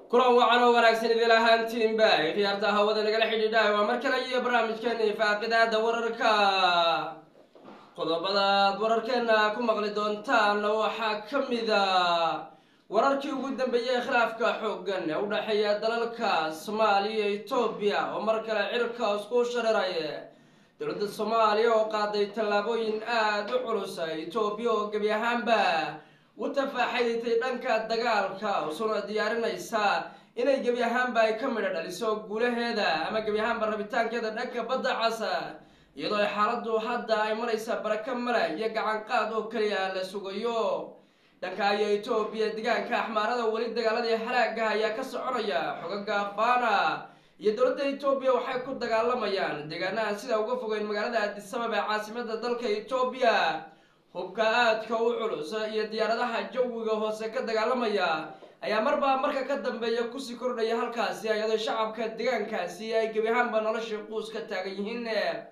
kulan wacan oo wanaagsan idil ahaantiinba khiyaarta hawada nagala xidhiidhahay waa mar kale iyo barnaamijkeeni faaqidaada wararka qodobadaad wararkeena ku maqli doontaan waxaa ka mida wararkii ugu dambeeyey khilaafka xooggan ee u dhexeeya dalalka soomaaliya iyo etoobiya oo mar kale cirka isku shareeraya dowladda soomaaliya oo qaaday tallaabooyin aada u culusa etoobiya oo gebi ahaanba u tafaaxayditay dhanka dagaalka usuna diyaarinaysa inay gebi ahaanba ay ka midho dhaliso guulaheeda ama gebi ahaanba rabitaankeeda dhanka badda casa iyadoo ay xaaladdu hadda ay maraysa baraka male iyo gacanqaad oo keliya la sugayo dhanka iyo etoobiya deegaanka axmaarada weli dagaaladii halaagaha ayaa ka soconaya xogaga faana iyo dowladda etoobiya waxay ku dagaalamayaan deegaanaha sida uga fogeyn magaalada addisabab ee caasimada dalka etoobiya hubka aadka u culus iyo diyaaradaha jawiga hoose ka dagaalamaya ayaa marba marka ka dambeeya kusii kordhaya halkaasi iyadoo shacabka deegaankaasi ay gebi ahaanba nolosha quus ka taagan yihiin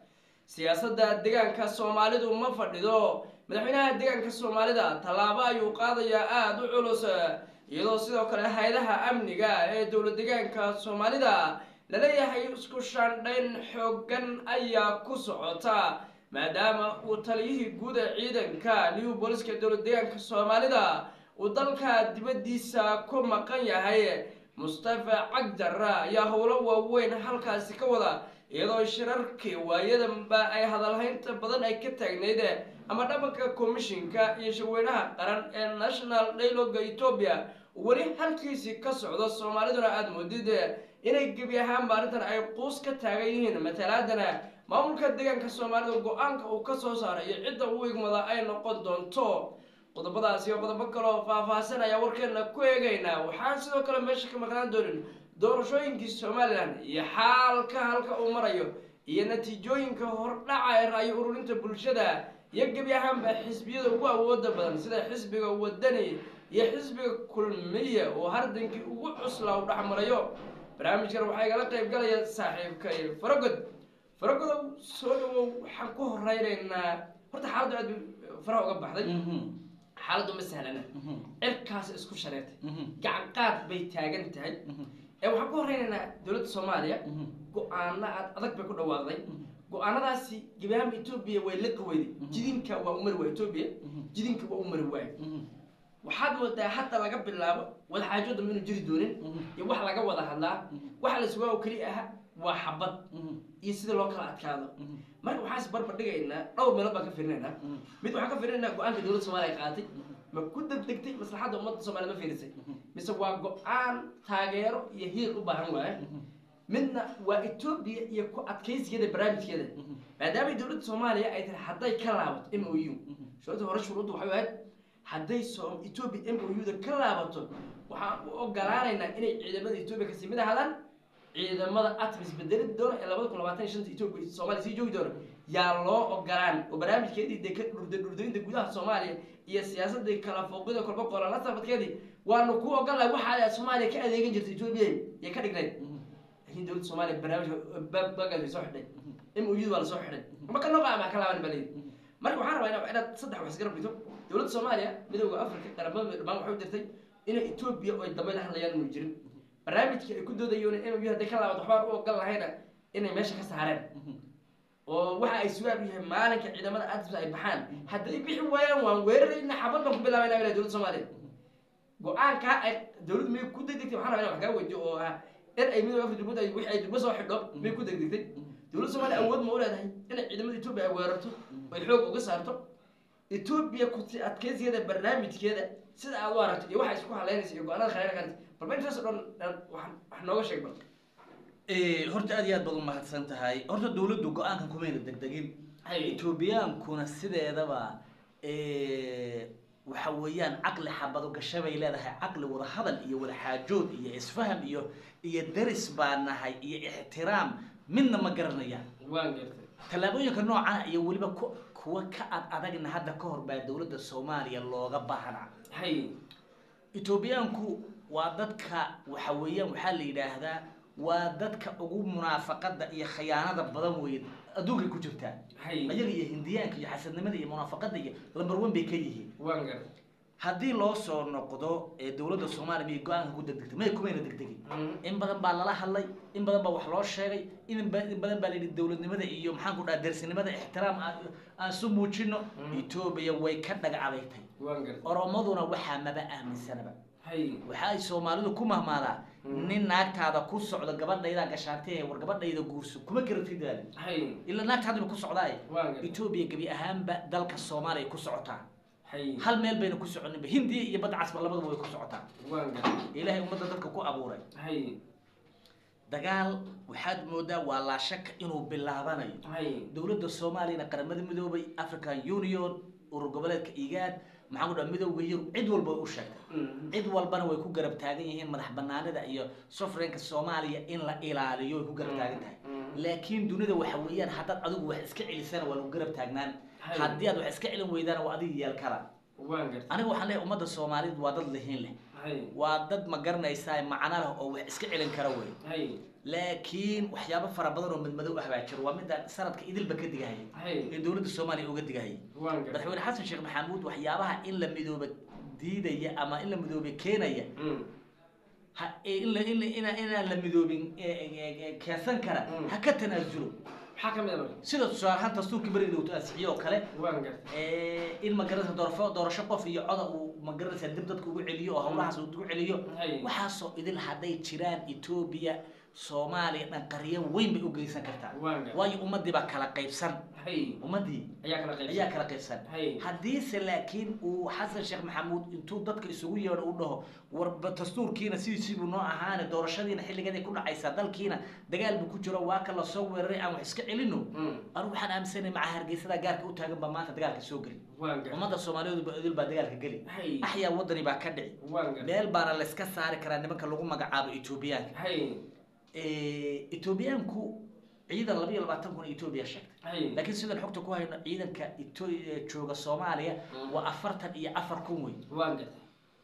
siyaasadda deegaanka soomaalidu ma fadhido madaxweynaha deegaanka soomaalida tallaabo ayuu qaadayaa aada u culus iyadoo sidoo kale hay-adaha amniga ee dowla deegaanka soomaalida laleeyahay isku shaandhayn xoogan ayaa ku socota maadaama uu taliyihii guud ee ciidanka new booliska dowla deegaanka soomaalida uu dalka dibaddiisa ku maqan yahay mustafa cagdara ayaa howlo waaweyn halkaasi ka wada iyadoo shirarkii waayadanba ay hadalhaynta badan ay ka taagnayd ama dhabanka komishinka iyo shirweynaha qaran ee national dialoga etoobiya weli halkiisii ka socdo soomaaliduna aada moodid inay gebi ahaanba arrintan ay quus ka taagan yihiin matalaadana maamulka deegaanka soomaalida go-aanka uu ka soo saaray iyo cidda u igmada ay noqon doonto qodobadaasi iyo qodobo kaleo faahfaahsan ayaa warkeena ku eegaynaa waxaan sidoo kale meesha ka maqnaan doonin doorashooyinkii somalilan iyo xaalka halka uu marayo iyo natiijooyinka hordhaca ee raayo ururinta bulshada iyo gebi ahaanba xisbiyada ugu awooda badan sida xisbiga wadani iyo xisbiga kulmiye oo hardankii ugu cuslaa u dhexmarayo barnaamijkan waxaa igala qayb galaya saaxiibkay faragod faragodow soo dhawow waxaan ku horeynaynaa horta xaaladdu aad bay faraha uga baxday xaaladdu ma sahlana cirkaas isku shareertay gacan qaad bay taagan tahay ee waxaan ku horeynaynaa dowladda soomaaliya go-aana aad adag bay ku dhawaaqday go-aanadaasi gebi ahaanba etoobiya way la qaweyday jidinka waa u mari waay etoobiya jidinka waa u mari waayo waxaad moodaa hadda laga bilaabo wadaxaajooda inuu jiri doonin iyo wax laga wada hadlaa waxa la sugaa oo keli aha waa xabad iyo sida loo kala adkaado marka waxaan is barbar dhigaynaa dhowr meelood baan ka firinaynaa mid waxaan ka firinaynaa go-aanka dowladda soomaliya ay qaadatay ma ku degdegtay maslaxadda ummadda soomaliya ma fiirisay mise waa go-aan taageero iyo hiil u baahan waaye midna waa etoobiya iyo ku adkaysigeeda barnaamijkeeda maadaamay dowladda soomaaliya ay tahay hadday ka laabato m o u shuruudda hore shuruudda waxay ahayd hadday so etoobiya m o u da ka laabato waxaan u ogolaanaynaa inay ciidamada etoobiya kasii mid ahaadaan ciidamada atmis bedeli doona ee labada kun labaatan iyo shanta etoobiya soomaaliya sii joogi doona yaa loo ogolaan oo barnaamijkeedii dee ka dhurda dhurdaynta gudaha soomaaliya iyo siyaasadii kala fooqida kolba qoolala safadkeedii waanu ku ogolahay waxaa soomaaliya ka adeegan jirta etoobiya iyo ka dhignayd laakiin dowladda soomaaliya barnaamijka bagaas way soo xidhay m o u baa lasoo xidhay ma ka noqa ama ka laaban baa leeyihi marka waxaan rabaa inaad saddex wax isgarab dhigto dowladda soomaaliya midooda africa qaramada dhammaan waxay u dirtay inay etoobiya oo ay dambe la hadlayaan inuu jirin barnaamijkii ay ku doodayoon in m hadday ka laabato waxbaan u ogol lahayna inay meesha ka saareen oo waxa ay sugaan u yahay maalinka ciidamada adis ay baxaan hadday bixi waayaan waan weerarayna xabad baan ku bilaabayna ila dowladda soomaaliya go-aankaa ay dowladdu may ku degdegtay waxaan rabaa inaan wax kaa weydiyo oo ah in ay midooda africa dowladda wixii ay durba soo xidho may ku degdegtay dowladda soomaaliya awood ma u leedahay inay ciidamada etoobiya ay weerarto ay xoog uga saarto etoobiya ku adkeysigeeda barnaamijkeeda sida aad u aragto iyo waxa isku haleynaysa iyo go-aanada khaleynaysa balba intaas oo dhan wax nooga sheeg bal horta aad iyo aad baad umahadsan tahay horta dawladdu go-aankan kumayna degdegin etoobiyaankuna sideedaba waxa weeyaan caqli xabado gasha bay leedahay caqli wada hadal iyo wada xaajood iyo isfaham iyo iyo deris baa nahay iyo ixtiraam midna ma garanayaan waan gartay tallaabooyinka noocana iyo weliba ku kuwa ka ad adagna hadda ka hor baa dowladda soomaaliya looga baahnaa hay etoobiyaanku waa dadka waxa weeyaan waxaa la yidhaahdaa waa dadka ugu munaafaqada iyo khiyaanada badan weeye adduunkay ku jirtaa hay ayaga iyo hindiyaanka iyo xasadnimada iyo munaafaqada iyo lambar one bay ka yihiin waan gartay haddii loo soo noqdo ee dowladda soomaaliya miyay go-aanka ku degdegtay may kumayna degdegin in badan baa lala hadlay in badan baa wax loo sheegay in ba- in badan baa layidhi dowladnimada iyo maxaan ku dhaha dersinimada ixtiraam aan aan su muujino etoobiya way ka dhaga adaytay waan gartay oromaduna waxaa maba aaminsanaba hay waxa ay soomaalidu ku mahmaadaa nin naagtaada ku socdo gabadhaydaa gashaantee war gabadhayda guurso kuma garatid daali hay ilaa naagtaadiba ku socdaaye waan gartay etoobiya gebi ahaanba dalka soomaaliya ku socotaa hay hal meel bayna ku soconinba hindiya iyo badda casba labadaba way ku socotaa waan gartay ilaahay ummadda dadka ku abuuray hay dagaal waxaad moodaa waa laa shaka inuu bilaabanayo hay dowladda soomaaliyana qaramada midoobay african union urur goboleedka igaad maxaan ku dhaha midowga yurub cid walba way u sheegtay Mhm. cid walbana way ku garab taagan yihiin madax banaanida iyo sofreenka soomaaliya in la ilaaliyo way ku garab taagan tahay Mhm. laakiin dunida waxa weeyaan haddaad adigu wax iska celisana waa lagu garab taagnaan Hay. haddii aad wax iska celin weydana waa adiga yeel kala waan gartay aniga waxaan leeyahay ummadda soomaaliyeed waa dad lihiin leh hay waa dad ma garanaysaa macno leh oo wax iska celin kara wey hay laakiin waxyaabo fara badan oo madmadow ah baa jiro waa midda sanadka idilba ka digahaya hay ee dowladda soomaaliya uga digahaya waan gartay madaxweyne xasan sheekh maxamuud waxyaabaha in la midooba diidaya ama in la midoobe keenaya Mhm. ha ee in la in la- inaa inaan la midoobin ee- ee- ee keensan kara Mm. ha ka tanaasulo maxaa ka mid a marka sida tusaale ahaan dastuurkii beriga dhowto ansixiyo oo kale waan gartay ee, in magaranaysa doorafo doorasho qof iyo coda uu magaranaysa dib dadka ugu celiyo oo hawlahaas uu ugu celiyo hay waxaasoo idil hadday jiraan etoobiya soomaaliya dhan qaryo weyn bay u geysan kartaa waan gartay waayo ummadii baa kala qaybsan hay ummadii ayaa kala qaybsan ayaa kala qaybsan hay haddiise laakiin uu xasan sheekh maxamuud intuu dadka isugu yeedho u dhaho warba dastuurkiina sidiisiibuu noo ahaane doorashadiina xilligeeday ku dhacaysaa dalkiina dagaal buu ku jiro waa ka lasoo weeraray aan wax iska celino Mhm. anigu waxaan aaminsanay maca hargeysada gaarka u taagan baa maanta dagaalka soo geli waan gartay ummadda soomaaliyeed ba idil baa dagaalka geli hay axyaa wadani baa ka dhici waan gartay meel baana layska saari karaa nimanka lagu magacaabo etoobiyaanka hay etoobiyaanku ciidan laba iyo labaatan kun etoobiya sheegtay hay laakiin sidaan xogta ku hayno ciidanka Eto- ee jooga soomaaliya Mm. waa afartan iyo afar kun wey waan gartay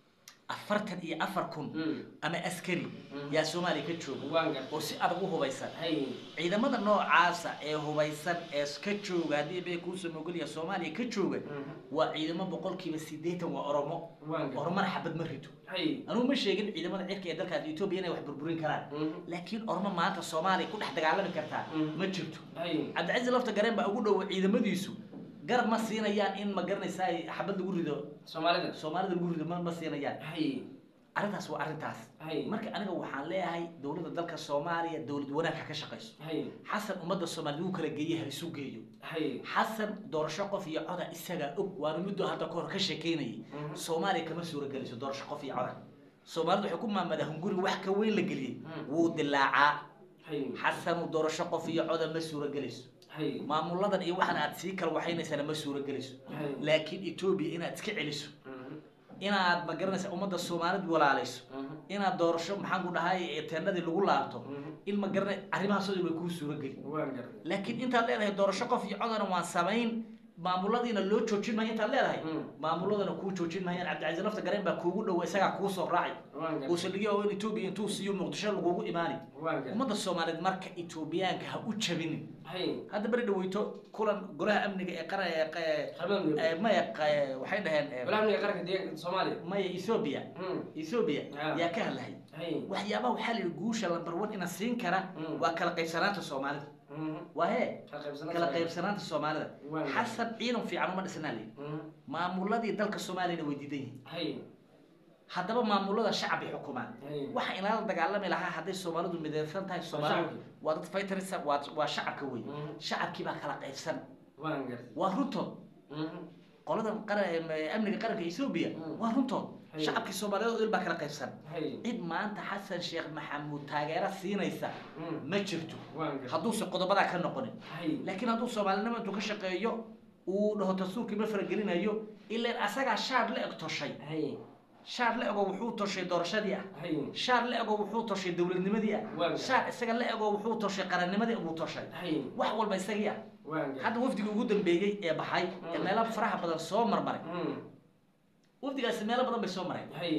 afartan iyo afar kun Mhm. ama askari Mm. yaa soomaaliya ka jooga waan gartay oo si adag u hubaysan hay ciidamada noocaasa ee hubaysan ee ka jooga haddii bay kuusoo mogolya soomaaliya ka jooga Mhm. waa ciidamo boqolkiiba sideetan waa oromo waan gartay oromana xabad ma rito hay anugu ma sheegin ciidamada cirka ee dalkaas etoobiya inay wax burburin karaan Mhm. laakiin oromo maanta soomaaliya ku dhex dagaalami kartaa Mm. ma jirto hay cabdicasiis lafta gareen baa ugu dhowa ciidamadiisu garab ma siinayaan in ma garanaysaa xabad lagu rido soomaalida soomaalida lagu rido ma ma siinayaan hay arrintaas waa arrintaas hay marka aniga waxaan leeyahay dowladda dalka soomaaliya dowlad wanaag ha ka shaqayso hay xasan ummadda soomaaliyed wuu kala geeyey ha isu geeyo hay xasan doorasho qof iyo coda isagaa og waana midoo hadda kahor ka sheekeynayay Mhm. soomaaliya kama suurageliso doorasho qof iyo coda soomaalidu waxay ku maamadaa hunguri wax ka weyn la geliyey Mm. wuu dilaacaa hay xasanu doorasho qof iyo coda ma suuragelayso hay maamuladan iyo waxan aad sii kala waxaynaysana ma suuragelayso hay laakiin etoobiya inaad iska celiso Mhm. inaad ma garanaysa ummadda soomaalid walaalayso Mhm. inaad doorasho maxaan ku dhahay teendadii lagu laabto Mhm. in ma garanay arrimahaas oo dhan way kuu suurageli waan gartay laakiin intaad leedahay doorasho qof iyo codana waan samayn maamuladiina loo joojin maayo intaad leedahay Mm. maamuladana kuu joojin maayaan cabdicasiis lafta gareen baa kuugu dhowa isagaa kuu soo raacay waan gartay uusan dhigi oo in etoobiya intuu siiyo muqdisho lagugu imaani waan gartay ummadda soomaaliyeed marka etoobiyaanka ha u jabinin hay hadda beri dhaweyto kulan golaha amniga ee qara ee qa- qaramada midoobay ee maya qa- waxay dhaheen ee, walaal amniga qaranka deegaanka soomaaliya maya ethoobia Mhm. ethoobia Ah. yaa ka hadlahay hay waxyaabaha waxaa la yidhi guusha lambar one ina siin kara Mm. waa kala qaybsanaanta soomaalida Mhm. waa hee kala qaybsanaan kala Soomaaliya. qaybsanaanta soomaalida Waa. xasan ciidan fiican uma dhisnaa layidhi Mhm. maamuladii dalka soomaaliyana way diidan yihiin hay haddaba maamulada shacbi xukumaan hay waxa inala dagaalami lahaa hadday soomaalidu midaysan tahay soomaalidu shacabki. waa dad fighterisa waa waa shacabka wey Mhm. shacabkii baa kala qaybsan waan gartay waa runtood Mhm. qoladan qara- amniga qaranka ethoobia Mm. waa runtood Hay. shacabkii soomaaliyeed oo dhan baa kala qaybsan hay cid maanta xasan sheekh maxamuud taageero siinaysa Mhm. ma jirto waan gartay hadduusan qodobadaa ka noqonin hay laakiin hadduu soomaalinimo intuu ka shaqeeyo uu dhaho dastuurkii ma faragelinayo ilaan asagaa shaar la eg toshay hay shaar la ego wuxuu toshay doorashadii ah hay shaar la ego wuxuu toshay dowladnimadii ah Waaga. shaar isaga la ego wuxuu toshay qarannimadii buu toshay hay wax walba isagii ah waan gartay hadda wafdigii ugu dambeeyey ee baxay ee Mm. meelo faraha badan soo marmaray Mhm. wafdigaasi meelo badan bay soo mareen hay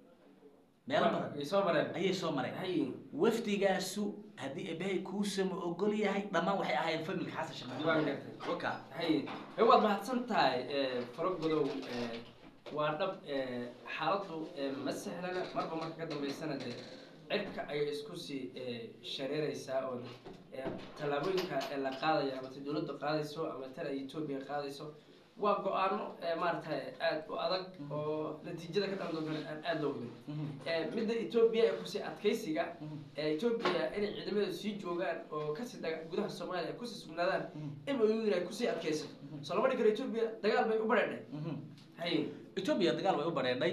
meelo badan way soo mareen ayay soo mareen hay wafdigaasu haddii ebehay kuusama ogol yahay dhammaan waxay ahaayeen familka xasan sheekh waan maxamuud gartay waka hay ee waad mahadsan tahay ee, faro godow ee, waa dhab eh, xaaladdu eh, ma sahlana marba marka ka dambeysana dee cirka ayay isku sii eh, shareereysaa oo eh, tallaabooyinka ee la qaadaya ama ta dowladda qaadayso ama tan ay etoobiya qaadayso waa go-aano eh, maaragtay aada u adag oo natiijada ka dhalan doonta aan aada loo hubin Eh, midda etoobiya ee kusii adkaysiga ee etoobiya inay ciidamada sii joogaan oo kasii daga gudaha soomaaliya ay kusii sugnaadaan in oyuudin ay kusii adkaysato soo lama dhigi karo etoobiya dagaal bay u badheedhay hay etoobiya dagaal way u badheedhay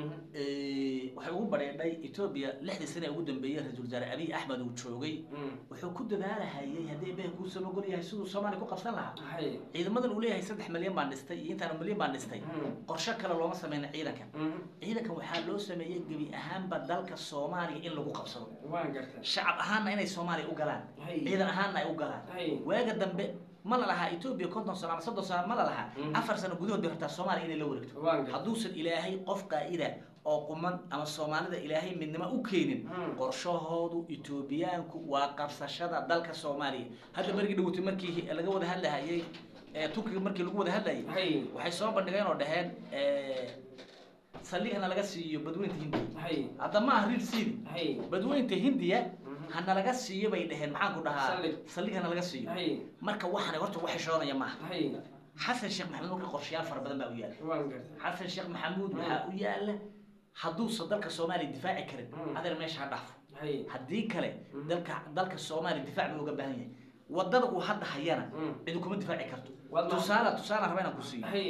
waxay ugu badheedhay etoobiya lixdii sane ee ugu dambeeyey ra-iisul wasaare abiy axmed uu joogay wuxuu ku dadaalahayay haddii beh kuu samagol yahay siduu soomaaliya ku qabsan lahaa hay ciidamadan uu leeyahay saddex milyan baan dhistay iyo intaan milyan baan dhistay qorshe kale looma sameyna ciidankan ciidankan waxaa loo sameeyey gebi ahaanba dalka soomaaliya in lagu qabsado waan gartay shacab ahaanna inay soomaaliya u galaan Hay. ciidan ahaanna ay u galaan Hay. waaga dambe ma la lahaa etoobiya konton sano ama soddon sano ma la lahaa Mhm. afar sano gudahood bay rabtaa soomaaliya inay la wareegto waan gartay hadduusan ilaahay qof qaa'ida oo quman ama soomaalida ilaahay midnimo u keenin Mm. qorshahoodu etoobiyaanku waa qabsashada dalka soomaaliya hadda markii dhawatay markii laga wada hadlahayay ee turkiga markii lagu wada hadlayay hay waxay soo bandhigeen oo dhaheen eh, saldhigana laga siiyo badweynta hindiya hay hadda ma aha real city hay badweynta hindiya Mhm. hana laga siiyo bay dhaheen maxaan ku dhahaa Saldhig. saldhig hana laga siiyo hay marka waxana horta wax xishoonaya maaha hay xasan sheekh maxamuud marka qorshayaal fara badan baa u yaala waan gartay xasan sheekh maxamuud waxaa u yaala hadduusan dalka soomaaliya difaaci karin Mm. adeer meesha ha dhaafo hay haddii kale Mm. dalka dalka soomaaliya difaac buu uga baahan yahay wadada uu hadda hayana Mm. cidi kuma difaaci karto Waad ma- tusaale tusaale raba inaan ku siiyo hay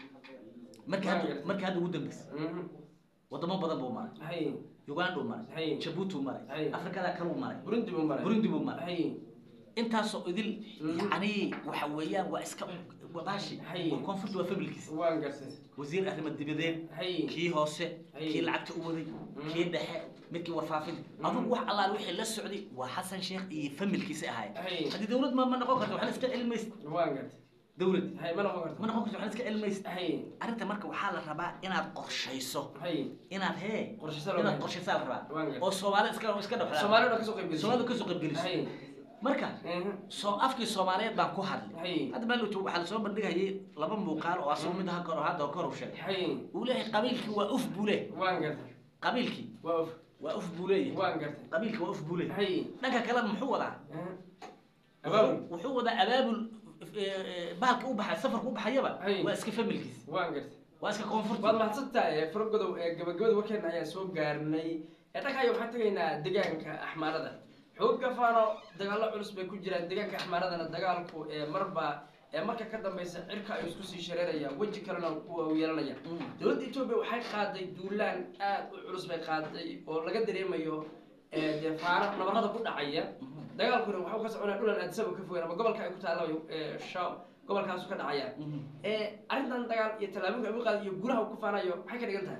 markii Waan hadda gartay. markii hadda ugu dambeysa Mhm. wadamo badan buu maray hay uganda uu maray Hay. jabuuti uu maray Hay. afrikada kale uu maray burundi buu maray burundi buu maray hay intaasoo idil Mhm. yacni waxa weeyaan waa iska waa baashi Hay. oo koonfurta waa familkiisa waan gartay wasiir arrimo dibadeed hay kii hoose Hay. kii lacagta u waday kii dhexe midkii warfaafinta adugu wax allaal wixii la socday waa xasan sheekh iyo familkiisa ahayd Hay. haddii dawlad ma ma noqon karto waxna iska celin maysid waan gartay dawlad hay ma noqon karto ma noqon karto waxna iska celin maysid hay arrinta marka waxaa la rabaa inaad qorshayso hay inaad hee Qorshayso loo inaad baahan. qorshaysaa la rabaa Waan gartay. oo soomaali iska iska dhexlaa soomaalida kasoo qayb gashay soomaalida kasoo qayb geliso hay marka Mhm. soo afkii soomaaliyeed baan ku hadlay hay hadda maalin waxaa lasoo bandhigayay laba muuqaal oo asagu mid haka hadda kor u sheegay hay uu leeyahay qabiilkii waa uf buu leeyahay waan gartay qabiilkii waa uf waa uf buu leeyahay waan gartay qabiilkii waa uf buu leeyahay hay dhanka kale muxuu wadaa Mhm. abaabul wuxuu wadaa abaabul eh, bahalka u baxay safarka u baxayaba Hay. waa iska familkiis waan gartay waa iska koonfurta waad mahadsantahay faragodow ee gabagabada warkeena ayaan soo gaarnay ee dhankaaya waxaan tegaynaa deegaanka axmaarada xoogga faano dagaallo culus bay ku jiraan deegaanka axmaaradana dagaalku ee marba ee marka ka dambeysa cirka ay isku sii shareerayaan weji kalena u yeelanaya Mm. dowladda etoobiya waxay qaaday duulaan aad u culus bay qaaday oo laga dareemayo ee dee faano nabarada ku dhacaya dagaalkuna waxuu ka soconaya dhulan aadisaba ka fogaan ama gobolka ay ku taallaba ee shaw gobolkaasu ka dhacaya Mhm. ee arrintan dagaal iyo tallaabooyinka ugu qaada iyo gulaha uu ku faanayo maxay ka dhigan tahay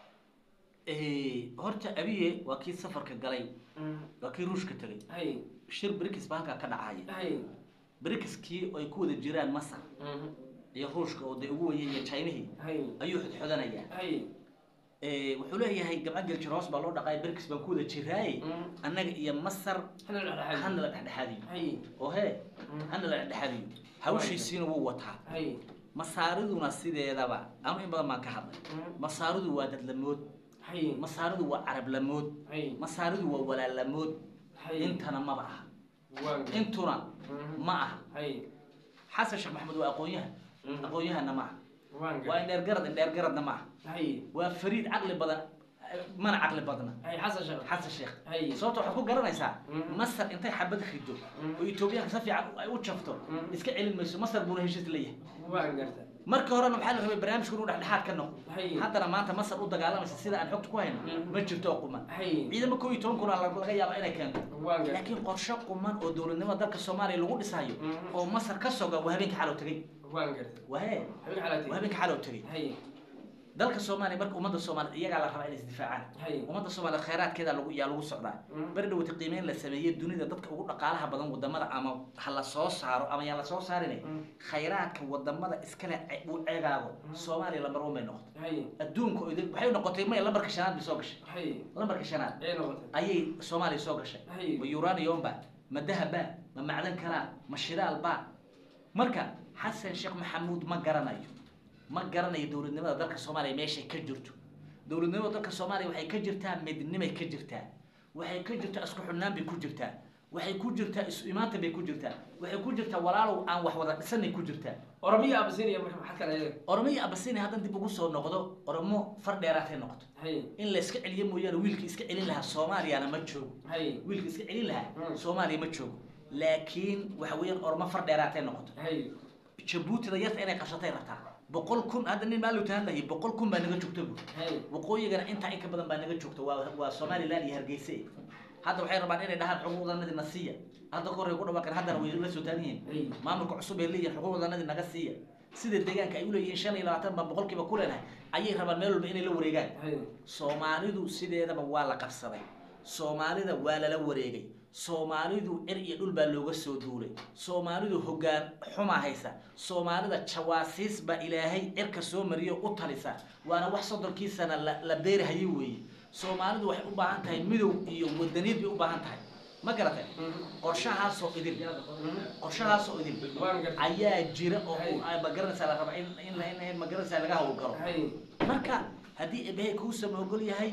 Eh, horta abiye waa kii safarka galay waa kii ruushka tegay hay shir brikis baa halkaa ka dhacaya hay brikiskii ay ku wada jiraan masar iyo ruushka oo dee ugu weyay iyo chinihii hay ayuu xodxodanayaa hay Eh, wuxuu leeyahay gabca geljir hoos baa loo dhaqay brikis baan ku wada jiraaye annaga iyo masar hana la dhexdhexaadiyo. hana la dhexdhexaadiyo hay oo hee hana la dhexdhexaadiyo hawshiisiina wuu wataa hay masaariduna sideedaba anu in badan baan ka hadlay masaaridu waa dadlamood hay masaaridu waa carablamood hay masaaridu waa walaalamood hay intana maba aha waan intuna ma aha hay xasan sheekh maxamed waa aqoon-yahan Mhm. aqoon-yahanna ma aha waan waa indheergarad indheergaradna ma aha hay waa fariid caqli badan mana caqli badna hay xasan sheekh xasan sheekh hay sababta waxaad ku garanaysaa Mhm. masar intay xabad rido Mhm. oo etoobiyaanka si fiican ay u jafto Mhm. iska celin mayso masar buuna heshiis leeyahay waan garta marka horena waxaa la rabay barnaamijku inuu dhexdhexaad ka noqdo hay haddana maanta masar u dagaalamaysa sida aan xogta ku hayno Mhm. ma jirto oo quman hay ciidamo koo iyo toban kun aa laga yaaba inay keento waan garta laakiin qorshe quman oo dowladnimada dalka soomaaliya lagu dhisayo Mhm. oo masar ka soga waa habeenka xalow tegey waan garta wahee habeen xalaatay waa habeenka xalow tegey hay dalka soomaaliya marka ummadda soomaaliya iyagaa la rabaa inay isdifaacaan hay ummadda soomaaliya khayraadkeeda lagu yaa lagu socdaa Mhm. beri dhawata qiimeyn la sameeyey dunida dadka ugu dhaqaalaha badan wadamada ama ha la soo saaro ama yaan la soo saarin Mhm. khayraadka wadamada iskale ce- uu ceegaago soomaaliya lambar one bay noqotay hay adduunka oo idil- waxay noqotay maya lambarka shanaad bay soo gashay hay lambarka shanaad ay noqotay ayay soomaaliya soo gashay Hay. ma uranium ba ma dahab ba ma macdan kalaa ma shidaal ba marka xasan sheekh maxamuud ma garanayo ma garanayo dowladnimada dalka soomaaliya meeshay ka jirto dowladnimada dalka soomaaliya waxay ka jirtaa midnimay ka jirtaa waxay ka jirtaa isku xidhnaan bay ku jirtaa waxay ku jirtaa isu imaanta bay ku jirtaa waxay ku jirtaa walaalow aan wax wada dhisanay ku jirtaa oromiya abasinia marka maxaad kala eega oromo iyo abasini haddan dib ugu soo noqdo oromo far dheeraatay noqoto hay in la iska celiyo mooyaane wiilkii iska celin lahaa soomaaliyana ma joogo hay wiilkii iska celin lahaa Mm. soomaaliya ma joogo laakiin waxa weeyaan oromo far dheeraatay noqoto hay jabuutida yarta inay qabsatay rabtaa boqol kun hadda nin maalu tahan lahay boqol kun baa naga joogta bu hay waqooyigana intaa in ka badan baa naga joogta waa waa somaliland iyo hargeysa hadda waxay rabaan inay dhahaan xuquuqdanadii na siiya hadda ka horey ku dhawaaqeen haddana way la soo taagan yihiin hay maamulka cusub ay leeyihin xuquuqdanadii naga siiya sida deegaanka ay u leeyihiin shan iyo labaatan baan boqolkiiba ku leenahay ayay rabaan meel walba inay la wareegaan hay soomaalidu sideedaba waa la qabsaday soomaalida waa lala wareegay soomaalidu cir iyo dhul baa looga soo duulay soomaalidu hoggaan xumaa haysa soomaalida jawaasiis baa ilaahay cirka soo mariyo u talisa waana wax soddolkii sana la, la beerihayay weeye soomaalidu waxay u baahan tahay midow iyo wadaniid bay u baahan tahay ma garatay qorshahaasoo idin qorshahaasoo idin waan gartay ayaa jira oo Hay. ay magaranaysaa la raba in in in magaranaysaa laga hawlgalo hay marka haddii ebehe kuusa ogol yahay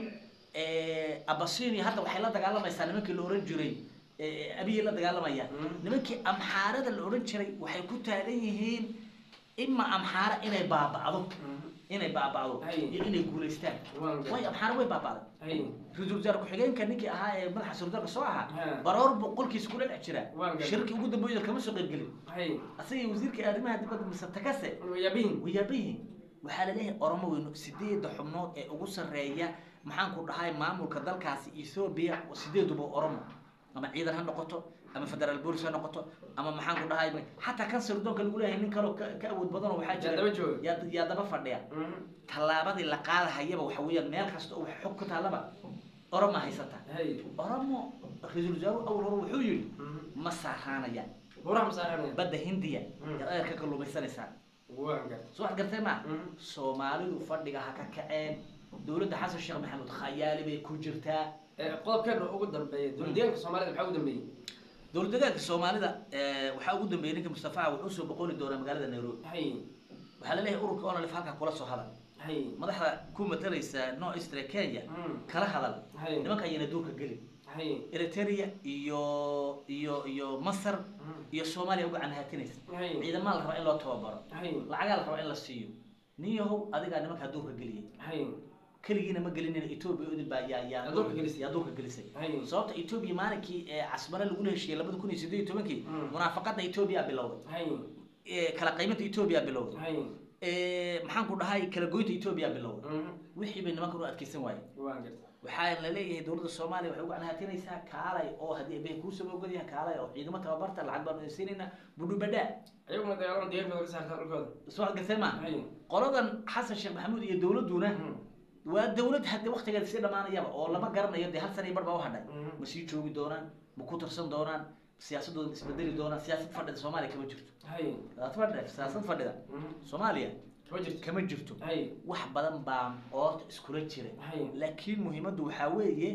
abasini hadda waxay la dagaalamaysaa nimankii la ohan jiray eh, abiyay la dagaalamayaan Mm. nimankii amxaarada la odhan jiray waxay ku taagan yihiin ima amxaara inay baaba'do inay baaba'do Hay. iyo inay guulaystaan waan gartay way amxaara way baaba'day hay ra-iisul wasaare ku-xigeenka ninkii ahaa ee madaxa surdalka soo ahaa Ha. baroor buu qolkiisa kula dhex jiraa Waan gartay. shirkii ugu dambeeyo kama soo qaybgelin hay asaga wasiirka arrimaha dibadda mise takase yabihin wayaabayihin waxaa laleeyahay oromo weyno sideeda xubnood ee ugu sarreeya maxaan ku dhahay maamulka dalkaasi ethoobia sideeduba oromo ama ciidan ha noqoto ama federaal bolis ha noqoto ama maxaan ku dhahay xataa kan sirdoonka lagu leeyahay nin kaloo ka ka awood badanoo waxaa yaa daba jooga yaa yaa daba fadhiya tallaabadii la qaadahayaba waxa weeyaan meel kasta oo wax xog ku taallaba oromo haysata hay oromo ra-iisul wasaaruhu awal hore wuxuu yidhi ma saaraanayaan buraha masaaranaya badda hindiya Mm. yaad adeer ka kalluumaysanaysaan waan gartay soo wax gartay ma Mhm. soomaalidu fadhiga ha ka kaceen dowladda xasan sheekh maxamuud khayaali bay ku jirtaa Eh, qodobkeena ugu dambeeya dowladdeegaanka soomaalida maxaa ugu dambeeyey dowlad deegaanka soomaalida eh, waxaa ugu dambeeyey ninka mustafa wuxuu soo boqoli doonaa magaalada nairobi hay waxaa laleeyahay ururka onalif halkaa kula soo hadal hay madaxda ku matalaysa no eastre kenya Mm. kala hadal hay nimanka ayana duurka gelin hay eritrea iyo iyo iyo masar Mm. iyo soomaaliya uga canhaatinaysa hay ciidamaa la rabaa in loo tababaro hay lacagaa la rabaa in la siiyo nin yahow adigaa nimankaa duurka geliyay hay keligiina ma gelinina etoobiya udin baa yaa yaa Yaa duurka gelisay. yaa duurka gelisay hay sababta etoobiya maalinkii ee casmare lagula heshiiyey labada kun iyo sideed iyo tobankii Mm. munaafaqada etoobiya bilowday hay ee, kala qayminta etoobiya bilowday hay ee, maxaan ku dhahay kala goynta etoobiya bilowday Mhm. wixii bay nimankan u adkeysan waayeen waan gartay waxaa la leeyahay dowladda soomaaliya waxay uga canhaatinaysaa kaalay oo haddii ebehe kuusaba ogolyahay kaalay oo ciidamo tababarta lacag baanu siinayna budhubadhaa ayaguna dagaalama deegaankooda ka saartaa dhulkooda soo adkeysan ma hay qoladan xasan sheekh maxamuud iyo dowladduna Mhm. waa dowlad hadde waktigeeda sii dhamaanayaba oo lama garanayo dee hal sana iyo bar baa u hadhay Mhm. ma sii joogi doonaan ma ku tarsan doonaan siyaasadooda ma isbedeli doonaan siyaasad fadhida soomaaliya kama jirto hay siyaasad fadhida siyaasad fadhida Mhm. soomaaliya kama jirto kama jirto hay wax badan baa oorta iskula jira hay laakiin muhiimaddu waxaa weeye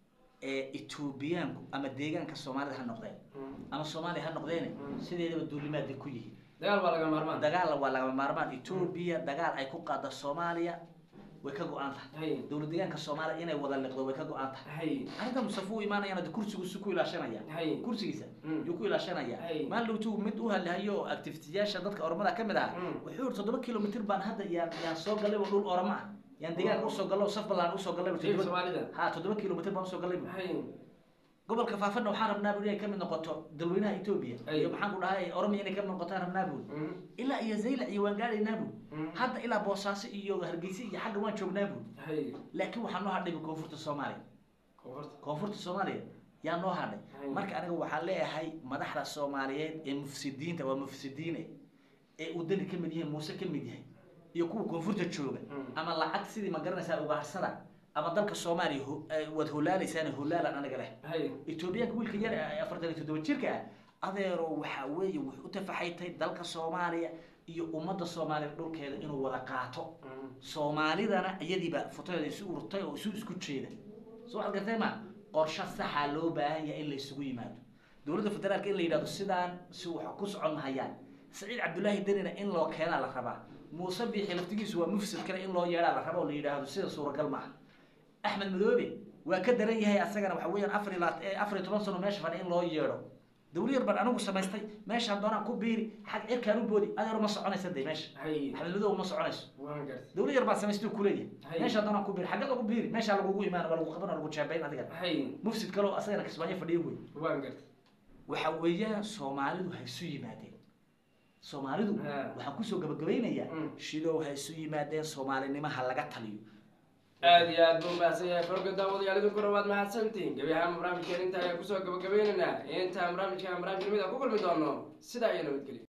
ee etoobiyaanku ama deegaanka soomaalida ha noqdeen Mhm. ama soomaaliya ha noqdeene Mm. sideedaba duulimaad bay ku yihiin dagaal waa laga maarmaan dagaal waa lagama maarmaan etoobiya dagaal ay ku qaada soomaaliya way ka go-an tahay hay dowlad deegaanka soomaaliya inay wada liqdo way ka go-an tahay hay arrinta mustafa u imaanayaan hade kursigiisu ku ilaashanaya hay kursigiisa Mm. yuu ku ilaashanaya Ay. maalin dhowtuu mid u hadlahayo activitiyaasha dadka oromada ka mid ahaa Mm. wuxuu yiri toddoba kilomitr baan hadda yaan yaan soo gallay oo dhul oromo ah yaan deegaanka usoo gallay oo saf ballaan usoo gallay oo deegaanka toddoba soomaalida ha toddoba kilomitr baan usoo gallay bu. hay gobolka faafana waxaan rabnaa bu inay ka mid noqoto dalweynaha etoobiya Ay. iyo maxaan ku dhahay oromiya inay ka mid noqotaan rabnaa bu Mhm. ilaa iyo zaylac iyo waan gaadhaynaa bu Mhm. hadda ilaa boosaaso iyo hargeysa iyo xagga waan joognaa bu hay laakiin waxaa noo hadhay bu koonfurta soomaaliya koonfurta koonfurta soomaaliya yaa noo hadhay Ay. marka aniga waxaan leeyahay madaxda soomaaliyeed ee mufsidiinta waa mufsidiine ee uu dani ka mid yahay muuse ka mid yahay iyo kuwa koonfurta jooga Mm. ama lacag sidii ma garanaysaa ugaarsada ama dalka soomaaliya ho- eh, waad holaalaysaan holaalan aniga leh hay etoobiyaanka wiilka yar ee afartan iyo toddoba jirka ah adeero waxaa weeye wuxuu u tafaxaytay dalka soomaaliya iyo ummadda soomaaliya dhulkeeda inuu wada qaato Mhm. soomaalidana iyadiiba futadeeda isu ururtay oo isu isku jeeda soo waxaad gartay ma qorshe saxaa loo baahan yahay in la isugu yimaado dowladda federaalka in la yidhahdo sidaan si wax ku socon mahayaan saciid cabdullaahi denina in loo keenaa la rabaa muuse biixi laftigiisu waa mufsid kale in loo yeedhaa la rabo oo la yidhaahdo sida suuragal maaha axmed madoobe waa ka daran yahay asagana waxa weeyaan afar iyo labaat- eh, afar iyo toban sano meesha fadhi in loo yeedho dawla yar baan anigu samaystay meeshaan doonaan ku biiri xag cirkaan u boodi adeer ma soconaysa dee meesha hay axmed madoobe ma soconayso waan gartay dawla yar baan samaystay ku leeyahay Hay. meeshaan doonaan ku biiri xagga lagu biiri meeshaa lagugu imaan waa lagu qaban waa lagu jeebayn adiga hay mufsid kaleo asagana kismaayo fadhiyo wey waan gartay waxa weeyaan soomaalidu ha isu yimaadeen soomaalidu Ha. waxaan kusoo gabagabaynayaa Mm. shidow ha isu yimaadeen soomaalinimo ha laga taliyo aad iyo aad buu mahadsan yahay farga daawadayaal idinku dhawaad mahadsantihiin gebi ahaan barnaamijkeen inta ayaan kusoo gabagabaynaynaa intaan barnaamijkan barnaamij lamid a ku kulmi doono sidaa iyo nabadgelyo